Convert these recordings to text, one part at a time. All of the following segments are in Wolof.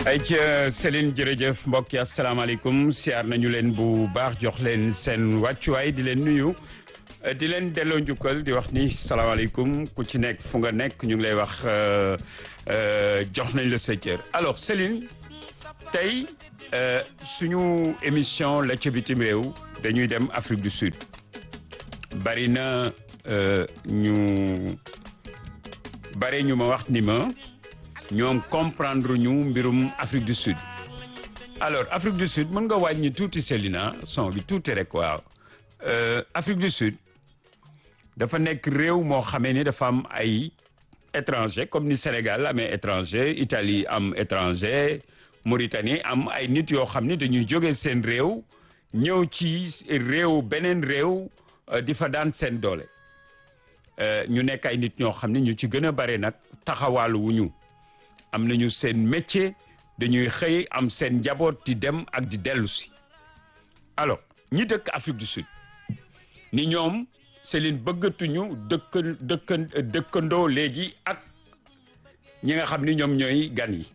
ay ca Céline jërëjëf mbokk yi asalaamaaleykum siyaar nañu leen bu baax jox leen seen wàccuwaay di leen nuyu di leen delloo njukkal di wax ni salaamaaleykum ku ci nekk fu nga nekk ñu ngi lay wax jox nañ la sa cër alors Céline tey suñu émission la ca bitim réew dañuy dem Afrique du Sud bari na ñu bari ñu ma wax ni ma ñoom comprendre ñu mbirum Afrique du Sud alors Afrique du Sud mën nga wàññi tuuti Célina son bi tuuti rek waaw Afrique du Sud dafa nekk réew moo xamee ni dafa am ay étranger comme ni Sénégal amee étranger Italie am étranger Mauritanie am ay nit yoo xam ni dañuy jóge seen réew ñëw ci réew beneen réew di fa daan seen doole ñu nekk ay nit ñoo xam ne ñu ci gën a bare nag taxawaalu wu ñu am nañu seen métier dañuy xëy am seen njaboot di dem ak di dellu si alors ñi dëkk Afrique du Sud ni ñoom Céline bëggatuñu dëkk dëkk dëkkandoo léegi ak ñi nga xam ni ñoom ñooy gan yi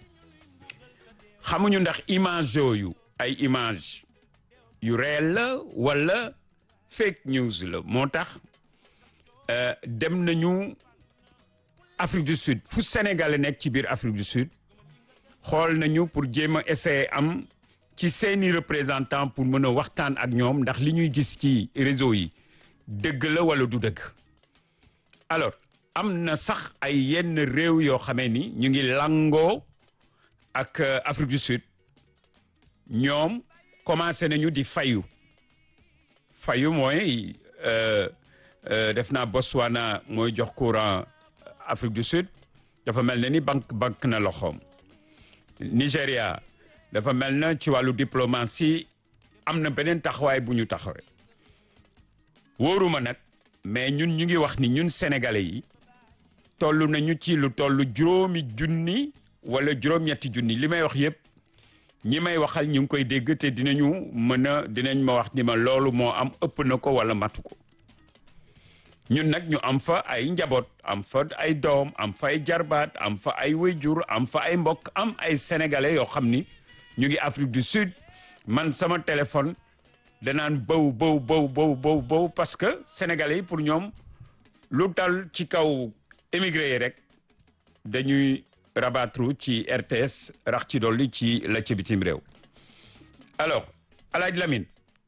xamuñu ndax image yooyu ay image yu réel la wala fake news la moo tax dem nañu Afrique du Sud fu Sénégal nekk ci biir Afrique du Sud xool nañu pour jéem a essayer am ci seeni représentant pour mën a waxtaan ak ñoom ndax li ñuy gis ci réseau yi dëgg la wala du dëgg alors am na sax ay yenn réew yoo xamee ni ñu ngi langoo ak Afrique du Sud ñoom commencé nañu di fayu fayu mooy def naa Botswana mooy jox courant Afrique du Sud dafa mel na ni banque banque na loxoom Nigéria dafa mel na ci wàllu diplomatie am na beneen taxawaay bu ñu taxawee wóoruma nag mais ñun ñu ngi wax ni ñun sénégalais yi toll nañu ci lu toll juróomi junni wala juróom-ñetti junni li may wax yëpp ñi may waxal ñu ngi koy dégg te dinañu mën a dinañ ma wax ni ma loolu moo am ëpp na ko wala matu ko ñun nag ñu am fa ay njaboot am fa ay doom am fa ay jarbaat am fa ay wayjur am fa ay mbokk am ay sénégalais yoo xam ni ñu ngi Afrique du Sud man sama téléphone danaan bëw bëw bëw bëw bëw bëw parce que sénégalais yi pour ñoom lu dal ci kaw émigré yi rek dañuy rabattre ci RTS rax ci dolli ci la ci bitim réew alors Alaaj Lamine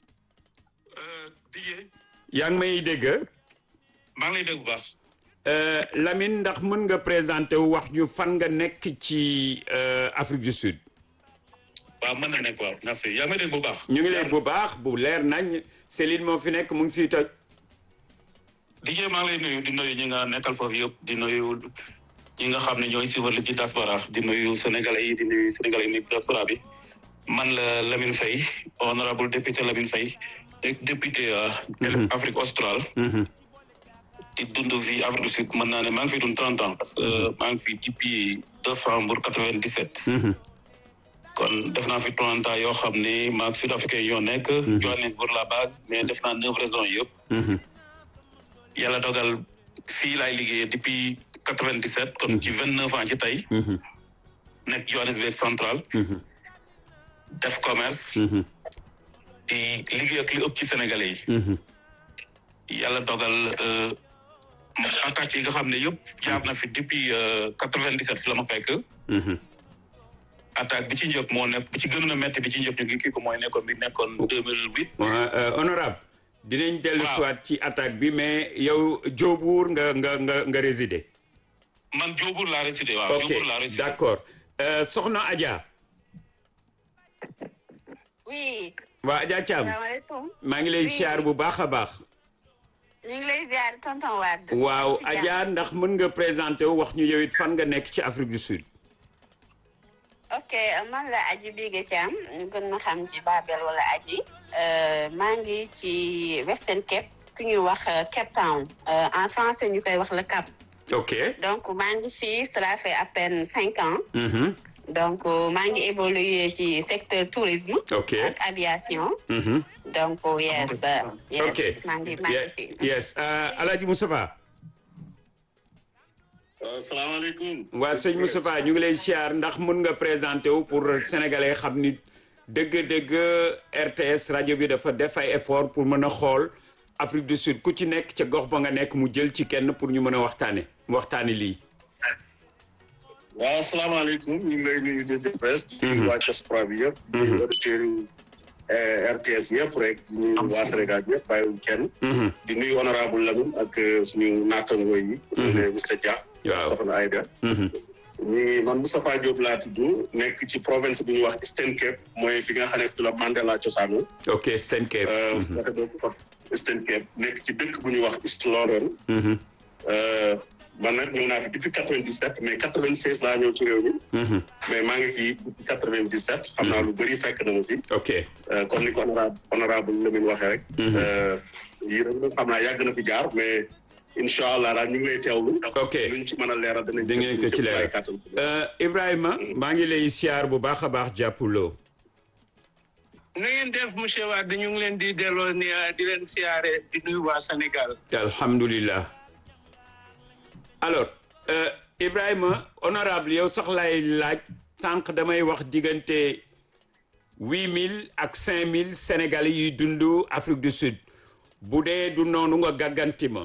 yaa ngi may dégg maa ngi lay dégg bu baax. Lamine ndax mën nga présenté wu wax ñu fan nga nekk ci Afrique du Sud. waaw mën na nekk waaw merci yaa ngi may dégg bu baax. ñu ngi leen bu baax bu leer nañ Céline moo fi nekk mu ngi fiy toj. DJ maa ngi lay nuyu di nuyu ñi nga nekkal foofu yëpp di nuyu ñi nga xam ne ñooy suivre li ci diaspora di nuyu sénégalais yi di nuyu sénégalais yi nekk diaspora bi man la Lamine Faye honorable député Lamine Faye député Afrique australe. di dund fii Afrique du Sud mën naa ne maa ngi fi dund trente ans parce que maa ngi fi depuis décembre quatre-vingt-dix-sept kon def naa fi trente ans yoo xam ne maag sud africain yoo nekk Johannesburg la base mais def naa neuf raisons yëpp yàlla dogal fii laay liggéeyee depuis quatre-vingt-dix-sept kon ci vingt-neuf ans ci tey nekk Johannesburg central def commerce di liggéey ak li ëpp ci sénégalais yi yàlla dogal attaques yi nga xam ne yëpp jaar na fi depuis quatre-vingt-dix-sept fi la ma fekk attaque bi ci njëkk moo nekk bi ci gën a métti bi ci njëkk ñu ngi kii ko mooy nekkoon bi nekkoon deux mille huit honorable dinañ dellu soit ci attaque bi mais yow Diobour nga nga nga nga résider man Diobour laa résider waaw Diobour laa ok résider d'accord soxna Adja oui. waa Adja Thiam salaamaaleykum. maa ngi lay siyaar bu baax a baax ñu ngi lay ziar tonton Wade. waaw Adja ndax mën nga présenté wu wax ñu yow it fan nga nekk ci Afrique du Sud ok man la Aji Bigué Thiam ñu gën ma xam ci Babel wala Aji. maa ngi ci Western Cape ku ñuy wax Cape Town en français ñu koy wax le Cap. ok donc maa ngi fii cela fait à peine cinq ans. Mhm. donc maa ngi évolué ci secteur tourisme. ok ak aviation. Mhm. donc yes. yes ok maa ngi maa ngi fi. yes uh, Alaaji Moustapha salaamaaleykum. waa sëñ Moustapha ñu ngi lay siyaar ndax mun nga présenté wu pour sénégalais xam ni dëgg-dëgg RTS rajo bi dafa def ay effort pour mën a xool Afrique du Sud ku ci nekk ca gox ba nga nekk mu jël ci kenn pour ñu mën a waxtaane waxtaane lii. waaw salaamaaleykum ñu ngi lay nuyu di presse. di nuyu waa diaspora bi yëpp. di nuyu auditeurs yi RTS yëpp rek. di nuyu waa Sénégal yëpp bàyyiwuñ kenn. di nuyu honorable Lamine ak suñu naataangoo yi. ne Mr Dia. waaw Soxna Aïda. ñi man Moustapha Diop laa tudd nekk ci province bu ñuy wax Eastern Cape mooy fi nga xam ne fi la Mandela cosaanu. ok Eastern Cape. Eastern Cape nekk ci dëkk bu ñuy wax East London. man nag ñëw naa fi depuis quatre vingt dix sept mais quatre vingt seize laa ñëw ci réew mi. mais maa ngi fi depuis quatre vingt dix sept. xam naa lu bëri fekk na ma fi. ok comme ni ko honorable honorable Lamine waxee rek. yii rek xam naa yàgg na fi jaar mais incha allah daal ñu ngi lay teewlu. ok luñ ci mën a leeral danañ. di ngeen ko ci leeral Ibrahima. maa ngi lay siyaar bu baax a baax jàppuloo. na ngeen def monsieur Wade ñu ngi leen di delloo ni di leen siyaare di nuyu waa Sénégal. alhamdulilah. alors euh, Ibrahima honorable yow sax lay laaj sànq damay wax diggante huit mille ak cinq mille sénégalais yuy dund Afrique du Sud bu dee du noonu nga gàgganti ma.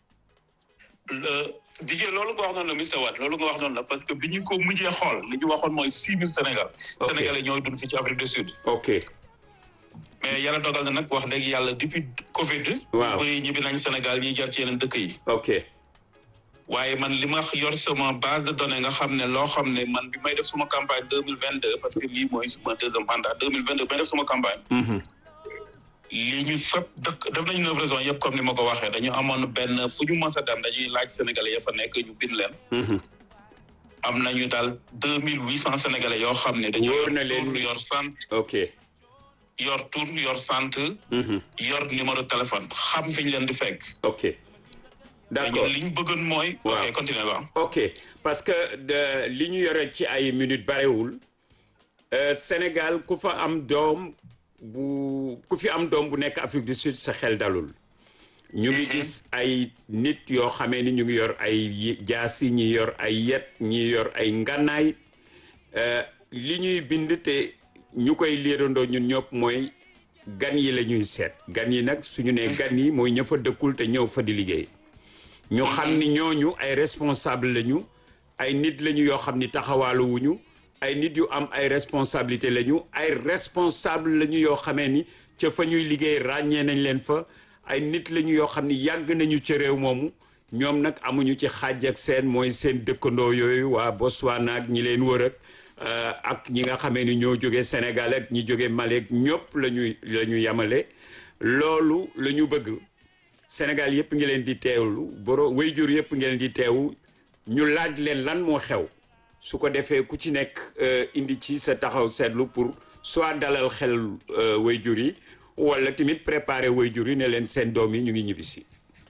Dijé loolu nga wax noonu la Mr Wade loolu nga wax noonu la parce que bi ñu ko mujjee xool li ñu waxoon mooy six mille Sénégal. Ok. Sénégalais ñooy dund fii ci Afrique du Sud. ok mais yàlla dogal na nag wax dëgg yàlla depuis Covid. Waaw. ñu bëri ñibbi nañ Sénégal ñiy jar ci yeneen dëkk yi. ok waaye man li ma yor sama base de données nga xam ne loo xam ne man bi may def suma campagne deux mille vingt deux parce que lii mooy suma deuxième mandat deux mille vingt deux may def suma campagne. Mhm. lii ñu fépp dëkk def nañu neuf raisons yëpp comme ni ma ko waxee dañu amoon benn fu ñu mës a dem dañuy laaj sénégalais ya fa nekk ñu bind leen. Mhm. am nañu daal deux mille huit cent sénégalais yoo xam ne. dañu Wóor na yor leen tur ni- yor sant ok yor tur yor sant Mhm. yor numéro téléphone xam fi ñu leen di fekk. ok d'accord li ñu bëggoon mooy. Waaw. ok continuer waaw. ok parce que de li ñu yore ci ay minutes barewul euh, Sénégal ku fa am doom bu ku fi am doom bu nekk Afrique du Sud sa xel dalul ñu ngi gis ay nit yoo xamee ni ñu ngi yor ay yi- jaasi ñi yor ay yet ñi yor ay ngànnaay euh, li ñuy bind te ñu koy liirandoo ñun ñëpp mooy gan yi la ñuy seet gan yi nag suñu nee gan yi mooy ña fa dëkkul te ñëw fa di liggéey ñu xam ni ñooñu ay responsable lañu ay nit lañu yoo xam ni taxawaaluwuñu ay nit yu am ay responsabilité lañu ay responsable lañu yoo xamee ni ca fa ñuy liggéey ràññee nañ leen fa ay nit lañu yoo xam ni yàgg nañu ca réew moomu ñoom nag amuñu ci xaaj ak seen mooy seen dëkkandoo yooyu waa Botswana ak ñi leen wër ak euh, ak ñi nga xamee ni ñoo jóge Sénégal ak ñi jóge Mali ak ñëpp la ñuy la ñu yamale loolu la ñu bëgg Sénégal yëpp ngi leen di teewlu boro wayjur yëpp ngi leen di teewu ñu laaj leen lan moo xew su ko defee ku ci nekk euh, indi ci sa taxaw seetlu pour soit dalal xel euh, wayjur yi wala tamit préparer wayjur yi ne leen seen doom yi ñu ngi ñibbisi.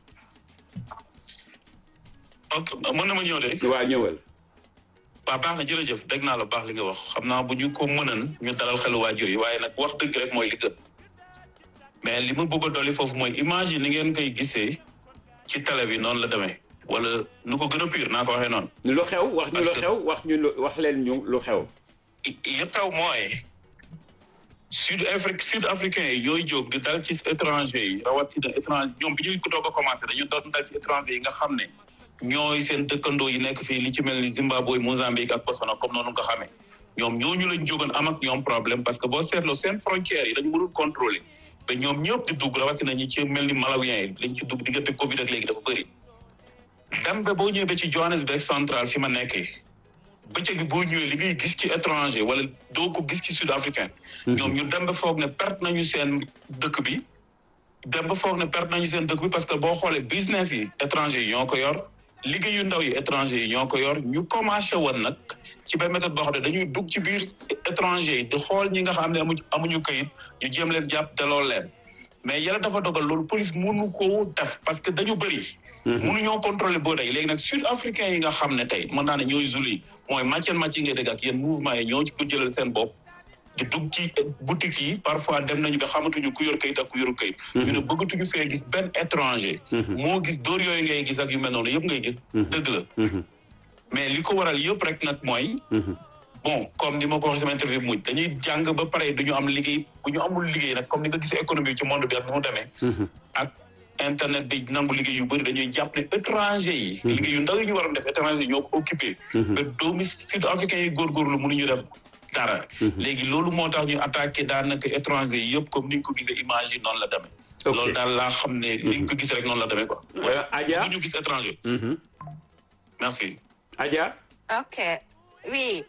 ok mën na ma ñëw de. waa ñëwal. waaw baax na jërëjëf dégg naa la baax li nga wax xam naa bu ñu ko mënan ñu dalal xelu waajur yi waaye nag wax dëgg rek mooy li gën mais li ma bëgg a dolli foofu mooy image yi ni ngeen koy gisee ci télé bi noonu la demee wala nu ko gën a pire naa ko waxee noonu. lu xew wax ñu lu Parce que- xew wax ñu lu wax leen ñu lu xew. li taw mooy sud afrique sud africain yi ñooy jóg di dal ci étranger yi rawatina étranger ñoom bi ñuy ko doog a commencé dañu doon dal ci étranger yi nga xam ne ñooy seen dëkkandoo yi nekk fii li ci mel ni Zimbabwe Mozambique ak Botswana comme noonu nga xamee ñoom ñooñu lañ jógoon am ak ñoom problème parce que boo seetloo seen frontières yi dañu mënul contrôler te ñoom ñëpp di dugg rawatina ñi ci mel ni malawien yi liñ ci dugg diggante Covid ak léegi dafa bëri dem ba boo ñëwee ba ci Johannesburg central fi ma nekkee bëccëg bi boo ñëwee li ngay gis ci étranger wala doo ko gis ci sud africain ñoom ñu dem ba foog ne perte nañu seen dëkk bi dem ba foog ne perte nañu seen dëkk bi parce que boo xoolee business yi étranger yi ñoo ko yor liggéeyu ndaw yi étranger yi ñoo ko yor ñu commencé woon nag ci benn méthode boo xam ne dañuy dugg ci biir étranger yi di xool ñi nga xam ne amuñu amuñu këyit ñu jéem leen jàpp delloo leen mais yàlla dafa dogal loolu police mënu ko def parce que dañu bëri mënuñoo contrôler boo day léegi nag sud africain yi nga xam ne tey mën naa ne ñooy zuli mooy màcceen màcc ngay dégg ak yéen mouvement yi ñoo ci ko jëlal seen bopp di dugg ci boutique yi parfois dem nañu ba xamatuñu ku yor kayit ak ku yoru kayit ñu ne bëggatuñu fee gis benn étranger moo gis dóor yooyu ngay gis ak yu mel noonu yëpp ngay gis dëgg la mais li ko waral yëpp rek nag mooy bon comme ni ma ko waxee sama interview mujj dañuy jàng ba pare duñu am liggéey bu ñu amul liggéey nag comme ni nga gisee économie ci monde bi ak ni mu demee ak internet bi nangu liggéey yu bëri dañuy jàpp ne étranger yi liggéey yu ndaw yi ñu waroon def étranger yi ñoo ko occupé ba doomi sud africain yi góorgóorlu mënuñu def dara léegi loolu moo tax ñu attaqué daanaka étranger yi yëpp comme ni nga ko gisee image yi noonu la demee Ok. loolu daal laa xam ne li nga ko gisee rek noonu la demee quoi Euh, Adja bu ñu gis étranger Mhm. merci Adja ok oui.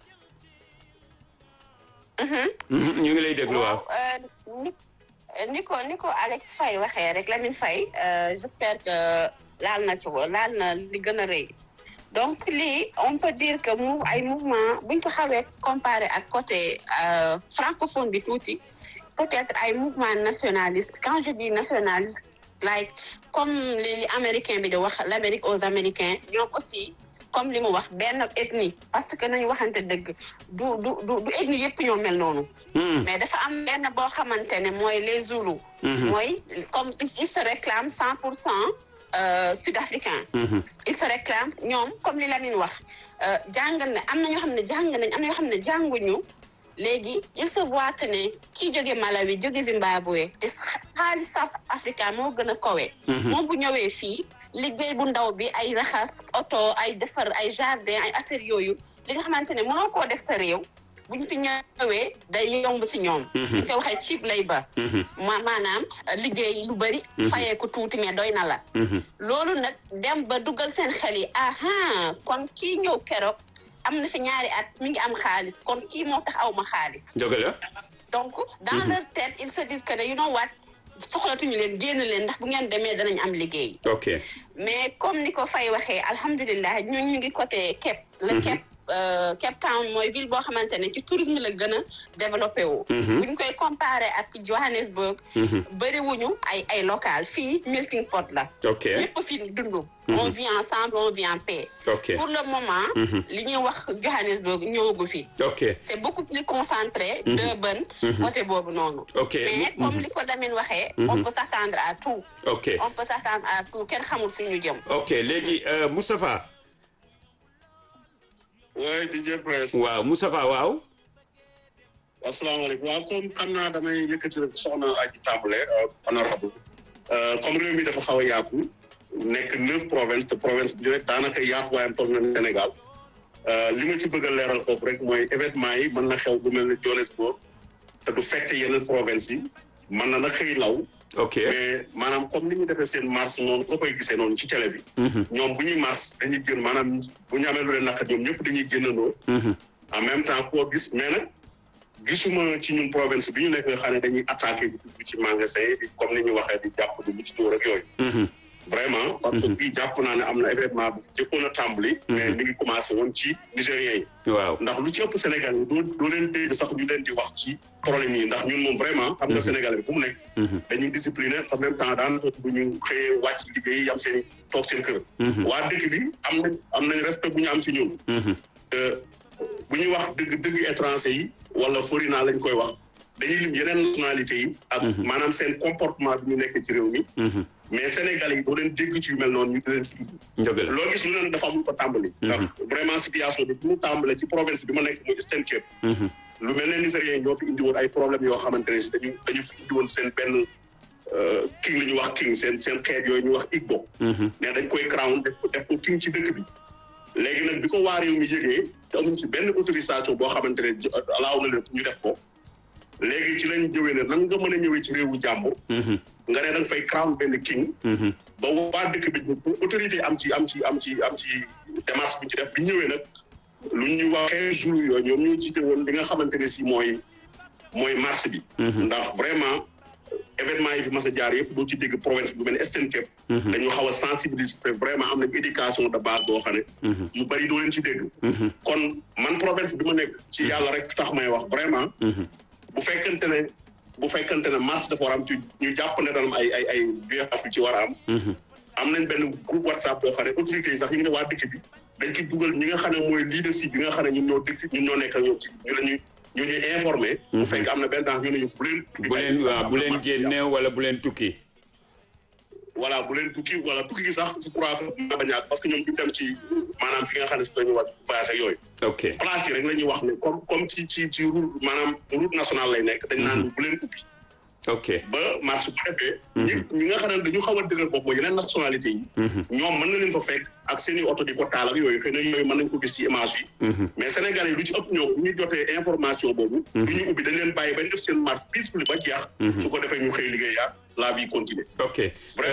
Mhm. Mhm, ñu ngi lay déglu waaw euh, ni ni ko ni ko Alex Faye waxee rek Lamine Faye euh, j'espère que laal na ci ko laal na li gën a rëy donc lii on peut dire que mu ay mouvement buñ ko xawee comparé ak côté euh, francophone bi tuuti peut-être ay mouvement nationaliste quand je dis nationaliste like comme li li américain bi di wax l'Amérique aux Américains ñoom aussi comme li mu wax benn ethnie parce que nañu waxante dëgg du du du du ethnie yëpp ñoo mel noonu Mhm. mais dafa am benn boo xamante ne mooy les Zoulous. Mhm. mooy comme ils se réclament cent pour cent sud-africain. Mhm. ils se réclament ñoom comme li Lamine wax euh, jàng na am na ñoo xam ne jàng nañ am na ñoo xam ne jànguñu léegi il se voit que ne kii jóge Malawi jóge Zimbabwe te xaalis South Africa moo gën a kowe. moom bu ñëwee fii liggéey bu ndaw bi ay raxas oto ay defar ay jardin ay affaire yooyu li nga xamante ne mënoo koo def sa réew buñ fi ñëwee day yomb si ñoom. ñu koy waxee cheap labour. Mhm. ma maanaam liggéey lu bëri. fayee ko tuuti mais doy na la. Mhm. loolu nag dem ba dugal seen xel yi aha kon kii ñëw keroog am na fi ñaari at mi ngi am xaalis kon kii moo tax aw ma xaalis. dëgg la donc dans leur tête ils se disent que ne you know what soxlatuñu leen génn leen ndax bu ngeen demee danañ am liggéey. ok mais comme ni ko Faye waxee alhamdulilah ñun ñu ngi côté Cape. le Cape euh, Cape Town mooy ville boo xamante ne ci tourisme la gën a développé wu. Mhm. bu ñu koy comparé ak Johannesburg. Mhm. bëriwuñu ay ay local fii melting pot la. ok ñëpp fi dund. on vit ensemble on vit en paix. ok pour le moment. Mhm. li ñuy wax Johannesburg ñëwagu fi. ok c' est beaucoup plus concentré. Mhm. Durban. côté boobu noonu. ok mais comme li ko Lamine waxee. on peut s'attendre à tout. ok on peut s'attendre à tout kenn xamul fi ñu jëm. ok léegi euh, Moustapha oui DJ Press. waaw Moustapha waaw asalaamaaleykum waaw comme xam naa damay yëkkati rek soxna aji tàmbale honorable comme réew mi dafa xaw a yaatu nekk neuf province te province bi rek daanaka yaatuwaayam toll na Sénégal li ma ci bëgg a leeral foofu rek mooy événement yi mën na xew bu mel ne Johannesburg te du fekk yeneen province yi mën na na xëy law ok mais maanaam comme ni ñu defee seen marche noonu ko koy gisee noonu ci télé bi Mhm. ñoom bu ñuy marche dañuy gën maanaam bu ñu amee lu leen naqat ñoom ñëpp dañuy génnandoo Mhm. en même temps koo gis mais nag gisuma ci ñun province bi ñu nekk nga xam ne dañuy attaqué di dugg ci magasin yi di comme ni ñu waxee di jàpp di ci dóor ak yooyu Mhm. vraiment parce que fii jàpp naa ne am na événement bu jëkkoon a tàmbali mais mi ngi commencé woon ci nigériens yi waaw ndax lu ci ëpp Sénégal yi doo doo leen dégg sax ñu leen di wax ci problème yi ndax ñun moom vraiment xam nga Sénégal bi fu mu nekk Mhm. dañuy discipliné en même temps daanaka bu ñu xëyee wàcc liggéey yam seen i toog seen kër Mhm. waa dëkk bi am nañ am nañ respect bu ñu am ci ñun Mhm. te bu ñuy wax dëgg dëgg étranger yi wala foreigner lañ koy wax dañuy lim yeneen nationalité yi ak maanaam seen comportement bi ñu nekk ci réew mi Mhm. mais Sénégal yi doo leen dégg ci yu mel noonu ñu di leen tudd dëgg la loo gis lu leen dafa amul ko tàmbali ndax vraiment situation bi fu mu tàmbale ci province bi ma nekk muy Eastern Cape Mhm. lu mel ne Nigériens yi ñoo fi indi woon ay problèmes yoo xamante ne si dañu dañu fi indi woon seen benn euh, king li ñuy wax king seen seen xeet yooyu ñu wax Igbo Mhm. mais dañ koy crown def ko def ko king ci dëkk bi léegi nag bi ko waa réew mi yëgee te amuñ si benn autorisation boo xamante ne alaaw na leen pour ñu def ko léegi ci lañ jëwee ne nan nga mën a ñëwee ci réewu jàmbur Mhm. nga ne da nga fay crown benn king Mhm. ba waa dëkk bi pour autorité am ci am ci am ci am ci démarche bi ci def bi ñëwee nag lu ñuy wax quinze jours yooyu ñoom ñoo jiite woon li nga xamante ne si mooy mooy marche bi Mhm. ndax vraiment événement yi fi mas a jaar yëpp doo ci dégg province bu mel ne Eastern Cape Mhm. dañu xaw a sensibiliser vraiment am nañ éducation de base boo xam ne Mhm. yu bëri doo leen ci dégg Mhm. kon man province bi ma nekk ci yàlla rek tax may wax vraiment Mhm. bu fekkente ne bu fekkente ne marche dafa war a am ci ñu jàpp ne dañu am ay ay ay violence yu ci war a am Mhm. am nañ benn groupe whatsapp boo xam ne autorités yi sax ñu ngi ne waa dëkk bi dañ ci dugal ñi nga xam ne mooy leadership bi nga xam ne ñun ñoo dëkk ñun ñoo nekk ak ñoom ci ñu la ñuy ñu ñuy informé bu fekk am na benn temps ñu ne ñu bu leen bu leen waaw bu leen génne wala bu leen tukki voilà bu leen tukki wala tukki gi sax je crois que mën ba ñàkk parce que ñoom ñu dem ci maanaam fi nga xam ne si la ñu war voyage ak yooyu ok place yi rek la ñuy wax ne comme comme ci ci ci route maanaam route nationale lay nekk dañ naan bu leen ubbi ok ba mars su ko defee ñi ñi nga xam ne dañu xaw a dëgër bopp mooy yeneen nationalité yi ñoom mën na leen fa fekk ak seen i oto di ko taal ak yooyu xëy na yooyu mën nañ ko gis ci image yi mais Sénégalais yi lu ci ëpp ñoom bu ñu jotee information boobu du ñu ubbi dañ leen bàyyi bañ def seen marche peacefully ba jeex su ko defee ñu xëy liggéeyaat la vie continue ok